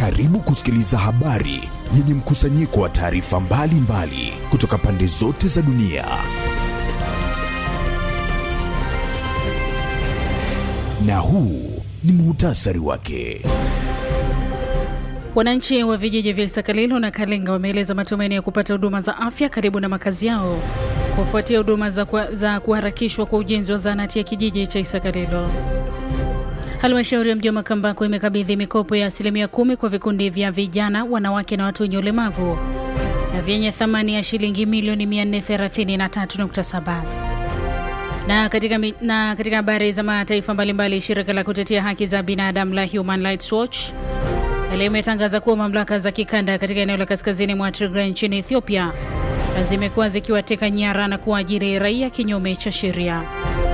Karibu kusikiliza habari yenye mkusanyiko wa taarifa mbalimbali kutoka pande zote za dunia. Na huu ni muhtasari wake. Wananchi wa vijiji vya Isakalilo na Kalenga wameeleza matumaini ya kupata huduma za afya karibu na makazi yao kufuatia huduma za, kwa, za kuharakishwa kwa ujenzi wa zahanati ya kijiji cha Isakalilo. Halmashauri ya mji wa Makambako imekabidhi mikopo ya asilimia kumi kwa vikundi vya vijana, wanawake na watu wenye ulemavu vyenye thamani ya shilingi milioni 433.7. Na katika, na katika habari za mataifa mbalimbali, shirika la kutetea haki za binadamu la Human Rights Watch leo imetangaza kuwa mamlaka za kikanda katika eneo la kaskazini mwa Tigray nchini Ethiopia zimekuwa zikiwateka nyara na kuajiri raia kinyume cha sheria.